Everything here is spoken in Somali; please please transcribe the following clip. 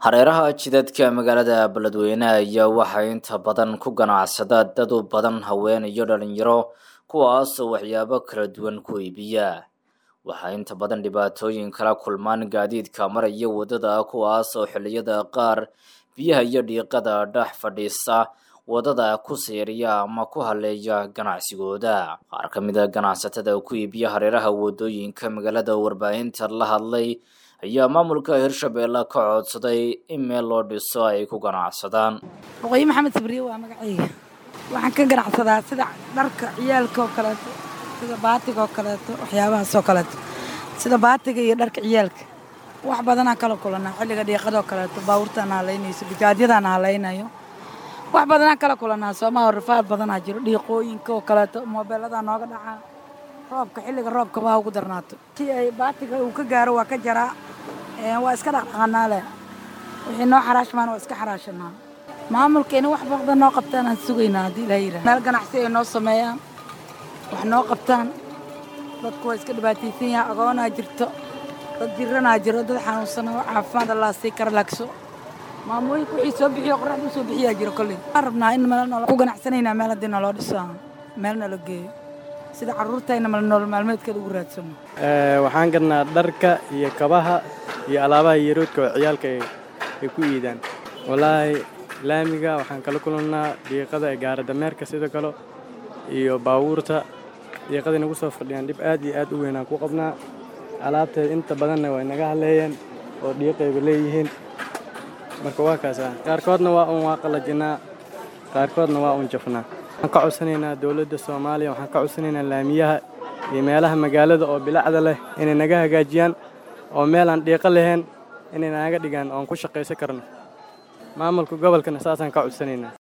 hareeraha jidadka magaalada beledweyne ayaa waxaa inta badan ku ganacsada dad u badan haween iyo dhalinyaro kuwaasoo waxyaabo kala duwan ku iibiya waxaa inta badan dhibaatooyin kala kulmaan gaadiidka maraya waddada kuwaas oo xilliyada qaar biyaha iyo dhiiqada dhex fadhiisa waddada ku seeriya ama ku haleeya ganacsigooda qaar ka mid a ganacsatada ku iibiya hareeraha waddooyinka magaalada warbaahinta la hadlay ayaa maamulka hirshabeelle ka codsaday in meel loo dhiso ay ku ganacsadaan boqoyi maxamed sabriye waa magacayga waxaan ka ganacsadaa sida dharka ciyaalka oo kaleeto sida baatiga oo kaleeto waxyaabahaas oo kaleeto sida baatiga iyo dharka ciyaalka wax badanaa kala kulanaa xilliga dhiiqadoo kaleeto baabuurtaan halaynayso bijaadyadaan halaynayo wax badanaa kala kulanaa soomaha rifaad badanaa jiro dhiiqooyinka oo kaleeto moobeeladaa nooga dhacaa roobka xilliga roobka baa ugu darnaato si ay baatiga uu ka gaaro waa ka jaraa waa iska dhaqdhaqanaa leh wixii noo xaraashmaan waa iska xaraashanaa maamulkeena wax baqda noo qabtaan aan sugaynaa haddii ilaha yidhaha meel ganacsi ay noo sameeyaan wax noo qabtaan dadku waa iska dhibaataysan yahay agoonaa jirto dad jiranaa jiro dad xanuunsana caafimaad allaa sii kara lagso maamooyinka wixii soo bixiyo qoraxda u soo bixiyaa jiro kolley waxaan rabnaa in meel nolo ku ganacsanaynaa meel haddii naloo dhiso meel nala geeyo sida carruurtayna mal nolol maalmeedkeeda ugu raadsano waxaan gadnaa dharka iyo kabaha iyo alaabaha yaroodka oo ciyaalka ay ku iidaan wallaahi laamiga waxaan kala kulannaa dhiiqada ee gaaradameerka sidoo kale iyo baabuurta dhiiqada nagu soo fadhiyaan dhib aad iyo aad u weynaan ku qabnaa alaabteeda inta badanna way naga haleeyeen oo dhiiqayba leeyihiin marka waa kaasa qaarkoodna waa un waa qalajinnaa qaarkoodna waa un jafnaa waxaan ka codsanaynaa dowladda soomaaliya waxaan ka codsanaynaa laamiyaha iyo meelaha magaalada oo bilacda leh inay naga hagaajiyaan oo meel aan dhiiqo lahayn inay naga dhigaan oon ku shaqaysan karno maamulka gobolkana saasaan ka codsanaynaa